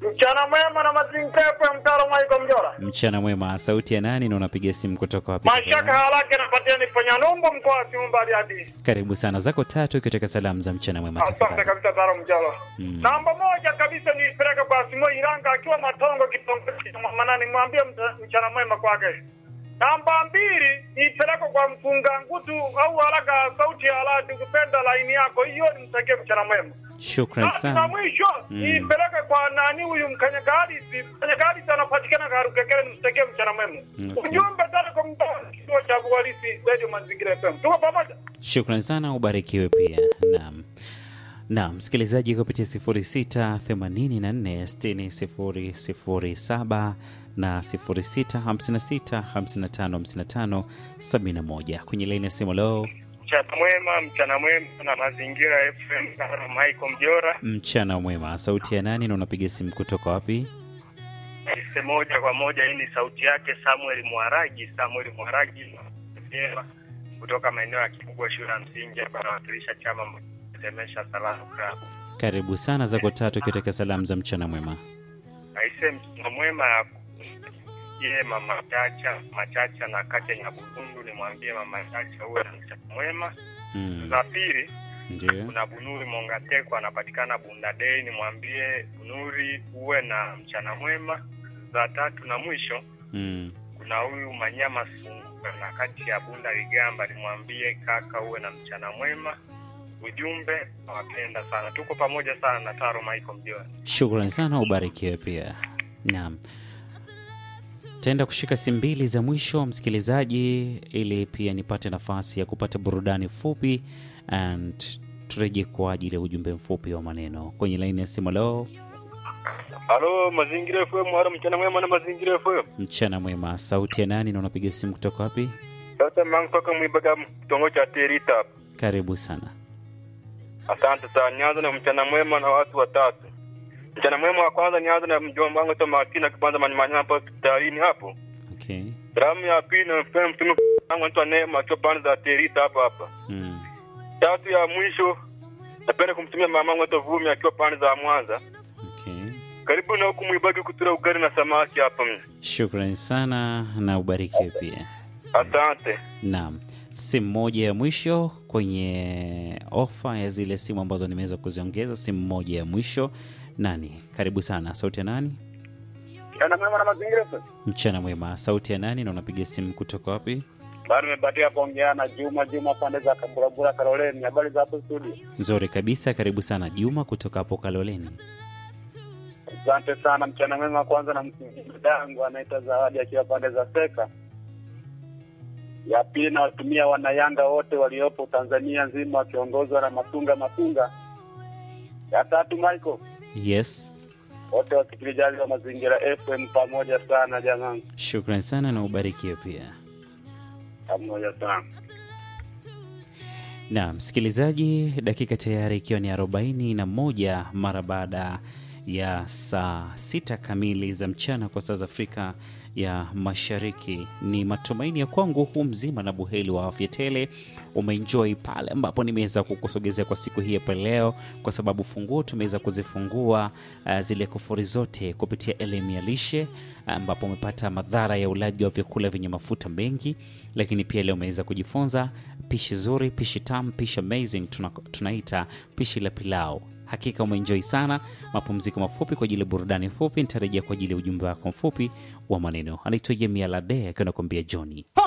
Mchana mwema na mazingira ya mtaro Maiko Mjora. Mchana mwema, sauti ya nani na unapiga simu kutoka wapi? Mashaka tafadhali? haraka napatia ni fanya numbu mkoa wa Simba hadi. Karibu sana, zako tatu ikitaka salamu za mchana mwema Asante tafadhali. kabisa Taro Mjora. Mm. Namba moja kabisa ni peleka kwa Simo Iranga akiwa Matongo kitongoji cha Manani mwambie mta- mchana mwema kwake. Namba mbili ni peleka kwa mfunga ngutu au haraka sauti ya aladi kupenda laini yako hiyo nimtakie mchana mwema. Shukran Na sana. mwisho Mm. nipeleke kwa nani huyu mkanyagari mkanyagari anapatikana Karukekere nimtakie mchana mwema. Okay. Ujumbe tena kwa mtandao kituo cha Buhalisi Radio Mazingira FM. Tuko pamoja. Shukran sana, ubarikiwe pia. Naam. Naam, msikilizaji kupitia 0684600007 na 0656555571 kwenye laini ya simu leo. Mchana mwema, mchana mwema na Mazingira FM na Michael Mjora. Mchana mwema, sauti ya nani na unapiga simu kutoka wapi? Ise moja kwa moja, hii ni sauti yake Samuel Mwaragi, Samuel Mwaragi Mjera, kutoka maeneo ya Kibugwa shule ya msingi hapa anawakilisha chama Temesha Salamu Club. Karibu sana, zako tatu ikitaka salamu za mchana mwema. Aise, mchana mwema ye mama Chacha Machacha na Kacha Nyabukundu, nimwambie mama Chacha uwe na mchana mwema. Mm, Za pili ndio. kuna Bunuri Mongateko anapatikana Bunda Day, nimwambie Bunuri uwe na mchana mwema. Za tatu na mwisho Mm, kuna huyu Manyama Sunguka na kati ya Bunda Ligamba, nimwambie kaka uwe na mchana mwema. Ujumbe nawapenda sana, tuko pamoja sana na Taro Michael Mjoni. Shukran sana, ubarikiwe pia. Naam, taenda kushika simu mbili za mwisho msikilizaji, ili pia nipate nafasi ya kupata burudani fupi and turejee kwa ajili ya ujumbe mfupi wa maneno kwenye laini ya simu. Leo Halo Mazingira FM, halo mchana mwema na Mazingira FM. mchana mwema, sauti ya nani na unapiga simu kutoka wapi? Sasa mangu toka Mwibaga kitongo cha Terita. Karibu sana. Asante sana. Nianza na mchana mwema na watu watatu. Mchana mwema wa kwanza nianza na mjomba wangu Toma Martina kwanza manimanya hapo hospitalini hapo. Okay. Salamu ya pili na mfemo mtume wangu anaitwa Neema akiwa pande za Terita hapa hapa. Mm. Tatu ya mwisho napenda kumtumia mama wangu anaitwa Vumi akiwa pande za Mwanza. Okay. Karibu na huku Mwibagi kutura ugali na samaki hapa mimi. Shukran sana na ubarikiwe pia. Asante. Naam, simu moja ya mwisho kwenye ofa ya zile simu ambazo nimeweza kuziongeza, simu moja ya mwisho. Nani? Karibu sana. Sauti ya nani? Mchana mwema na Mazingira FM. Mchana mwema. Sauti ya nani na unapiga simu kutoka wapi? Bado nimebatia kuongea na Juma Juma pande za Kaburabura Karoleni. Habari za hapo studio? Nzuri kabisa. Karibu sana Juma kutoka hapo Kaloleni. Asante sana. Mchana mwema kwanza na msingi dangu anaitwa Zawadi akiwa pande za Seka. Ya pili nawatumia wanayanga wote waliopo Tanzania nzima wakiongozwa na Matunga Matunga. Ya tatu Michael, Yes, wote wasikilizaji wa Mazingira FM pamoja sana jamani, shukran sana na ubarikiwe pia. pamoja sana. na msikilizaji, dakika tayari ikiwa ni arobaini na moja mara baada ya saa sita kamili za mchana kwa saa za Afrika ya Mashariki. Ni matumaini ya kwangu huu mzima na buheri wa afya tele umeenjoy pale ambapo nimeweza kukusogezea kwa siku hii hapa leo, kwa sababu funguo tumeweza kuzifungua uh, zile kufuri zote kupitia elimu ya lishe, ambapo umepata madhara ya ulaji wa vyakula vyenye mafuta mengi, lakini pia leo umeweza kujifunza pishi zuri, pishi tamu, pishi amazing tuna, tunaita pishi la pilau. Hakika umeenjoy sana. Mapumziko mafupi kwa ajili ya burudani fupi, nitarejea kwa ajili ya ujumbe wako mfupi wa maneno. Anaitwa Jemia Lade akiwa anakuambia Johnny.